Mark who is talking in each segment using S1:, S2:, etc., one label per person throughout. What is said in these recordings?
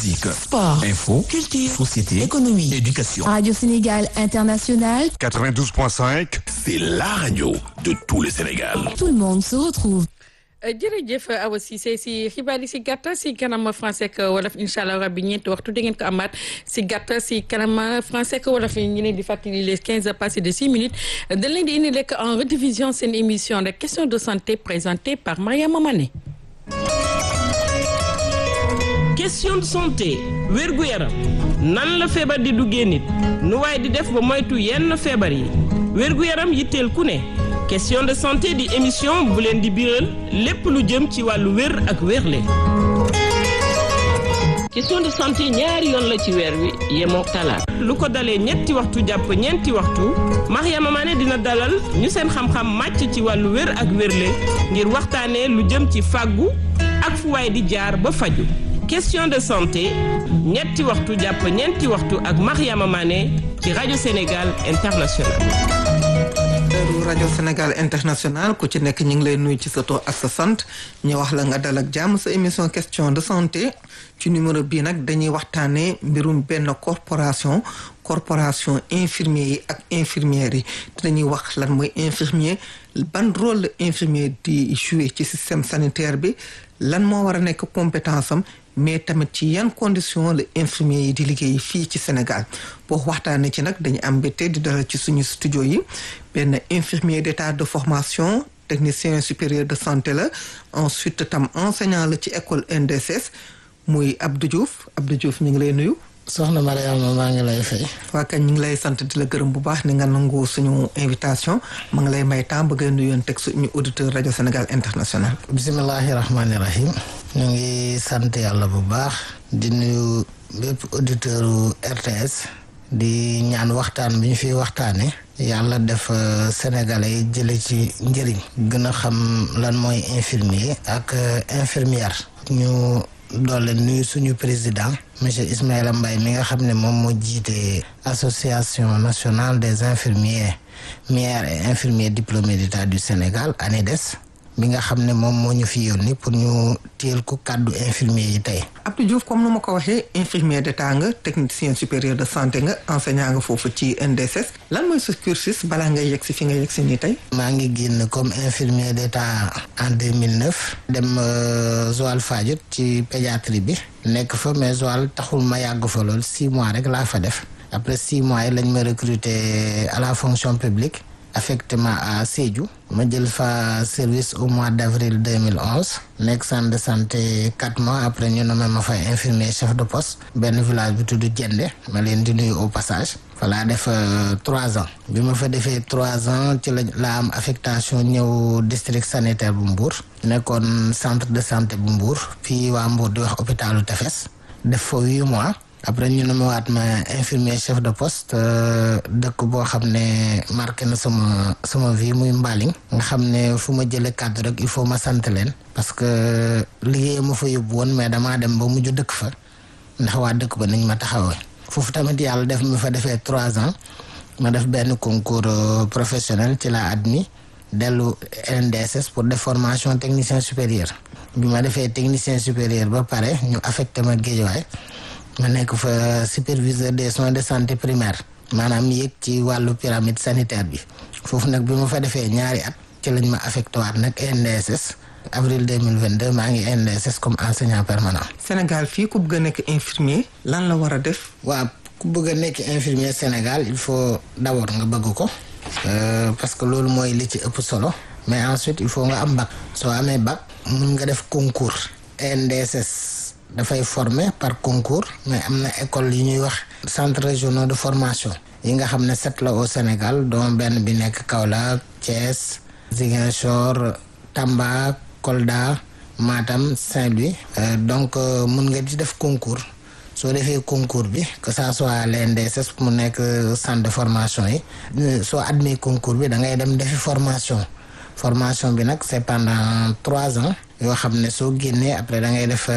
S1: musique,
S2: sport,
S1: info,
S2: culture,
S1: société,
S2: économie,
S1: éducation.
S2: Radio Sénégal International,
S3: 92.5,
S1: C'est la radio de tout le Sénégal.
S2: tout le monde se retrouve.
S4: jërëjëf Awa Cissé si xibaar yi si gàttal si kanam français ak wolof incha allah rabbi ñeenti waxtu da ngeen ko amaat si gàttal si kanam français ak wolof yi ñu leen di fàttali les quinze heures passées de six minutes dañ leen di indi lekk en rediffusion seen émission de questions de santé présentée par Mariama Mané.
S5: question de santé wérgu yaram nan la feebar di duggee nit nu waaye di def ba moytu yenn feebar yi wérgu yaram yitteel ku ne question de santé di émission bu leen di biral lépp lu jëm ci wàllu wér ak wérle question de santé ñaari yoon la ci weer wi yemoo talaata lu ko dalee ñetti waxtu jàpp ñeenti waxtu Mariama Mané dina dalal ñu seen xam-xam màcc ci wàllu wér ak wérle ngir waxtaanee lu jëm ci fàggu ak fu waay di jaar ba faju question de santé ñetti waxtu jàpp ñeenti waxtu ak Mariama Mané ci rajo Sénégal International
S6: heure rajo Sénégal international ku ci nekk ñu ngi lay nuyu ci sa tur ak sa sant ñu wax la nga dal ak jàmm sa émission question de santé ci numéro bii nag dañuy waxtaanee mbirum benn corporation corporation infirmier yi ak infirmières yi dinañuy wax lan mooy infirmier ban rôle la infirmier di jouer ci système sanitaire bi lan moo war a nekk compétence am mais tamit ci yan condition la infirmier yi di liggéey fii ci Sénégal boo waxtaanee ci nag dañu am mbégte di dalal ci suñu studio yi benn infirmier d'état de formation technicien supérieur de santé la ensuite tam enseignant la ci école NDSS muy Abdou Diouf Abdou Diouf ñu ngi lay nuyu.
S7: soxna Mariama maa ngi lay fay.
S6: waa kañ ñu ngi lay sant di la gërëm bu baax ni nga nangu suñu invitation ma ngi lay may temps bëgg a nuyoon teg suñu auditeur rajo Sénégal international.
S7: bisimilahi rahmaani rahim. ñu ngi sant yàlla bu baax. di nuyu bépp auditeur RTS. di ñaan waxtaan bi ñu fiy waxtaane yàlla def sénégalais yi jële ci njëriñ. gën a xam lan mooy infirmier ak infirmière. ñu doole nuyu suñu président. monsieur Ismaïla Mbaye mi nga xam ne moom moo jiite association nationale des infirmiers mières et infirmiers diplômés d'état du Sénégal ANEDES bi nga xam ne moom moo ñu fi yónni pour ñu téel ko kàddu infirmier yi tey.
S6: Abdou Diouf comme nu ma ko waxee infirmier d'état nga technicien supérieur de santé nga enseignant nga foofu ci NDSS lan mooy sa cursus balaa ngay yegg si fi nga yegg si nii tey.
S7: maa ngi génn comme infirmier d'état en 2009 dem Joal Fadiouth ci pédiatrie bi. nekk fa mais Joal taxul ma yàgg fa lool six mois rek laa fa def après six mois yi lañ ma recruter à la fonction publique affectement à Sédhiou ma jël fa service au mois d'avril 2011 nekk centre de santé quatre mois après ñu nommé ma fa infirmier chef de poste benn village bi tudd Jende ma leen di nuyu au passage fa laa def trois ans bi ma fa defee trois ans ci la la am affectation ñëw district sanitaire bu Mbour nekkoon centre de santé bu Mbour fii waa Mbour di wax hôpitalu Tefes def fa huit mois après ñu ne ma waat ma infirmier chef de poste dëkk boo xam ne marqué na sama sama vie muy Mbaling nga xam ne fu ma jëlee kàddu rek il faut ma sant leen parce que liggéey ma fa yóbbu woon mais damaa dem ba mujj dëkk fa ndax waa dëkk ba nañ ma taxawee foofu tamit yàlla def mi fa defee trois ans ma def benn concours professionnel ci la admis dellu NDSS pour def formation technicien supérieur bi ma defee technicien supérieur ba pare ñu affecté ma Guédiawaye ma nekk fa superviseur des soins de santé primaire maanaam yéeg ci wàllu pyramide sanitaire bi foofu nag bi ma fa defee ñaari at ci lañ ma affecté waat nag NDSS avril 2022 maa ngi NDSS comme enseignant permanent.
S6: Sénégal fii ku bëgg a nekk infirmier lan la war a def.
S7: waaw ku bëgg a nekk infirmier Sénégal il faut d'abord nga bëgg ko parce que loolu mooy li ci ëpp solo mais ensuite il faut nga am bac soo amee bac mun nga def concours NDSS dafay former par concours mais am na école yi ñuy wax centre régionaux de formation yi nga xam ne sept la au Sénégal dont benn bi nekk Kaolack Thiès Ziguinchor Tamba Kolda Matam Saint-Louis donc mun nga di def concours soo defee concours bi que ça soit l'NDSS mu nekk centre de formation yi soo admis concours bi da ngay dem defi formation formation bi nag c'est pendant trois ans yoo xam ne soo génnee après da ngay def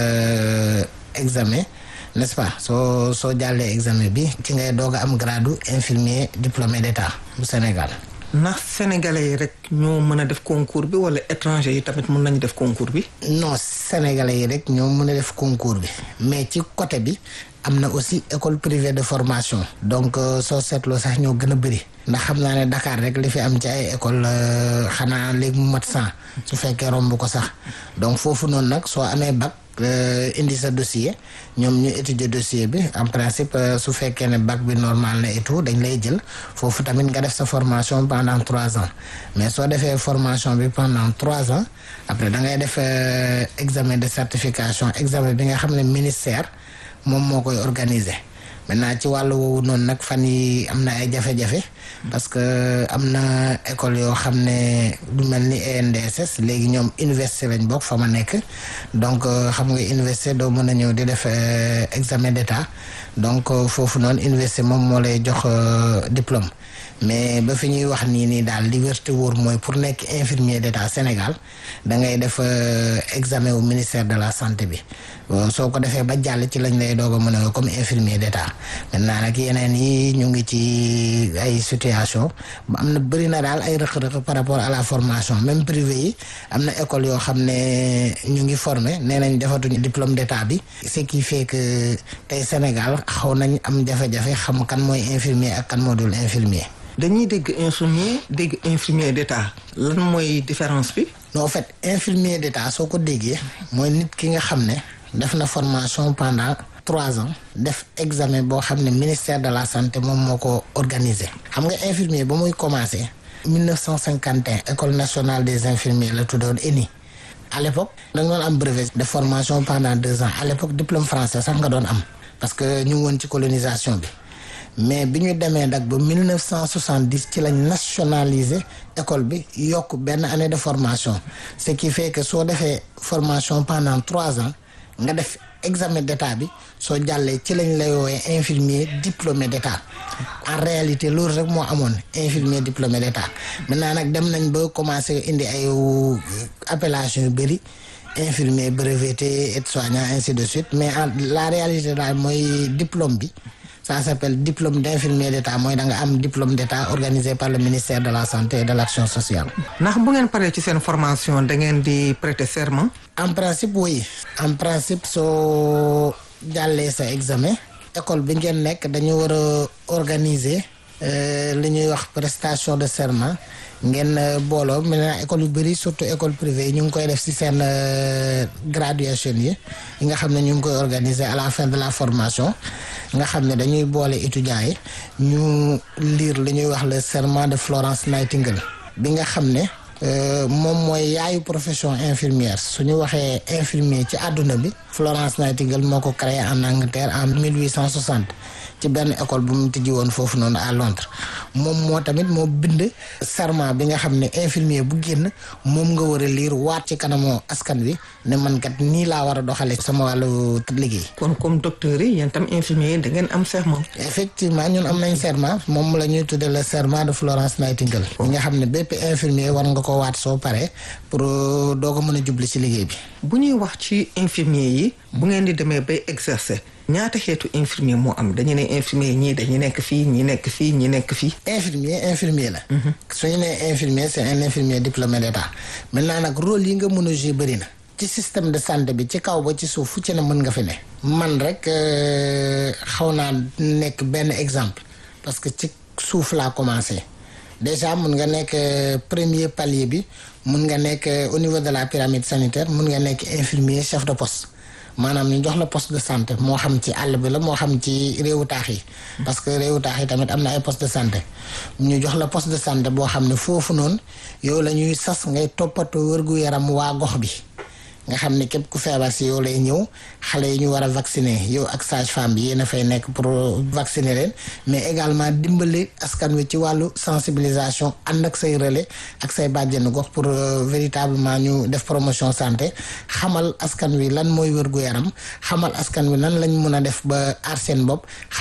S7: examen n'est-ce pas soo soo jàllee examen bi ci ngay doog a am grade infirmier diplômé d'état bu Sénégal.
S6: ndax sénégalais yi rek ñoo mën a def concours bi wala étranger yi tamit mën nañu def concours bi.
S7: non sénégalais yi rek ñoo mën a def concours bi mais ci côté bi am na aussi école privée de formation. donc soo seetloo sax ñoo gën a bëri. ndax xam naa ne Dakar rek li fi am ci ay école xanaa léegi mu mat cent su fekkee romb ko sax donc foofu noonu nag soo amee bac. indi sa dossier ñoom ñu étudier dossier bi en principe su fekkee ne bac bi normal na et tout dañ lay jël foofu tamit nga def sa formation pendant trois ans mais soo defee formation bi pendant trois ans après da ngay def examen de certification examen bi nga xam ne ministère moom moo koy organiser maintenant ci wàllu woowu noonu nag fan yi am na ay jafe-jafe parce que am na école yoo xam ne du mel ni ENDSS léegi ñoom université lañ bokk fa ma nekk donc xam nga université doo mën a ñëw di def examen d'état donc foofu noonu université moom moo lay jox diplôme mais ba fi ñuy wax nii nii daal li wér te wóor mooy pour nekk infirmier d'état Sénégal da ngay def examen wu ministère de la santé bi soo ko defee ba jàll ci lañ lay doog a mën a comme infirmier d'état maintenant nag yeneen yi ñu ngi ci ay situation am na bëri na daal ay rëq-rëq par rapport à la formation même privé yi am na école yoo xam ne ñu ngi formé nee nañ defatuñu diplôme d'état bi ce qui fait que tey Sénégal xaw nañ am jafe-jafe xam kan mooy infirmier ak kan moo dul infirmier
S6: dañuy dégg infirmier dégg infirmier d'état lan mooy différence bi.
S7: non en fait infirmier d'état soo ko déggee mooy nit ki nga xam ne def na formation pendant trois ans def examen boo xam ne ministère de la santé moom moo ko organisé. xam nga infirmier ba muy commencé 1951 école nationale des infirmiers la tuddoon ENI à l'époque da nga doon am brevet de formation pendant deux ans à l'époque diplôme français sax nga doon am parce que ñu ngi woon ci colonisation bi. mais bi ñu demee nag ba 1970 ci lañ nationaliser école bi yokk benn année de formation ce qui fait que soo defee formation pendant trois ans nga def examen d'état bi soo jàllee ci lañ lay woowee infirmier diplômé d'état en réalité loolu rek moo amoon infirmier diplômé d'état maintenant nag dem nañ ba commencé indi ay appellation yu bëri infirmier breveté aide-soignant ainsi de suite mais en la réalité daal mooy diplôme bi ça s'appelle diplôme d'infirmier d'état mooy da nga am diplôme d'état organisé par le ministère de la santé et de l'action sociale.
S6: ndax bu ngeen paree ci seen formation da ngeen di prêter serment.
S7: en principe oui en principe soo jàllee sa examen école bi ngeen nekk dañu war a organiser li ñuy wax prestation de serment ngeen booloo maintenant école yu bëri surtout école privée yi ñu ngi koy def ci seen graduation yi yi nga xam ne ñu ngi koy organiser à la fin de la formation nga xam ne dañuy boole étudiants yi ñu lire li ñuy wax le serment de Florence Nightingale bi nga xam ne moom mooy yaayu profession infirmière su ñu waxee infirmier ci àdduna bi Florence Nightingale moo ko créé en Angleterre en 1860 ci benn école bu mu tijji woon foofu noonu à Londres moom moo tamit moo bind serment bi nga xam ne infirmier bu génn moom nga war a liir waat ci kanamu askan wi ne man kat nii laa war a doxalee sama wàllu liggéey.
S6: kon comme docteur yi yéen tam infirmier yi da ngeen am serment.
S7: effectivement ñun am nañ serment moom la ñuy tuddee le serment de Florence Nightingale. ñi nga xam ne bépp infirmier war nga ko waat soo paree pour doo ko mën a jubli ci liggéey bi.
S6: bu ñuy wax ci infirmier yi. bu ngeen di demee bay exercer. ñaata xeetu infirmier moo am dañu ne infirmier ñii dañu nekk fii ñi nekk fii ñi nekk fii.
S7: infirmier infirmier la. su ñu nee infirmier c'est un infirmier diplômé d'état maintenant nag rôle yi nga mën a jouer bëri na. ci système de santé bi ci kaw ba ci suuf fu ci ne mën nga fi ne. man rek xaw naa nekk benn exemple parce que ci suuf laa commencé déjà mun nga nekk premier palier bi mun nga nekk au niveau de la pyramide sanitaire mun nga nekk infirmier chef de poste. maanaam ñu jox la poste de santé moo xam ci àll bi la moo xam ci réewu taax yi. parce que réewu taax yi tamit am na ay poste de santé. ñu jox la poste de santé boo xam ne foofu noonu yow la ñuy sas ngay toppatoo wërgu yaram waa gox bi. nga xam ne képp ku feebar si yow lay ñëw xale yi ñu war a vacciner yow ak sage-femme bi yéen a fay nekk pour vacciner leen mais également dimbali askan wi ci wàllu sensibilisation ànd ak say relais ak say bàjjenu gox pour véritablement ñu def promotion santé xamal askan wi lan mooy wér gu yaram xamal askan wi nan lañ mun a def ba aar seen bopp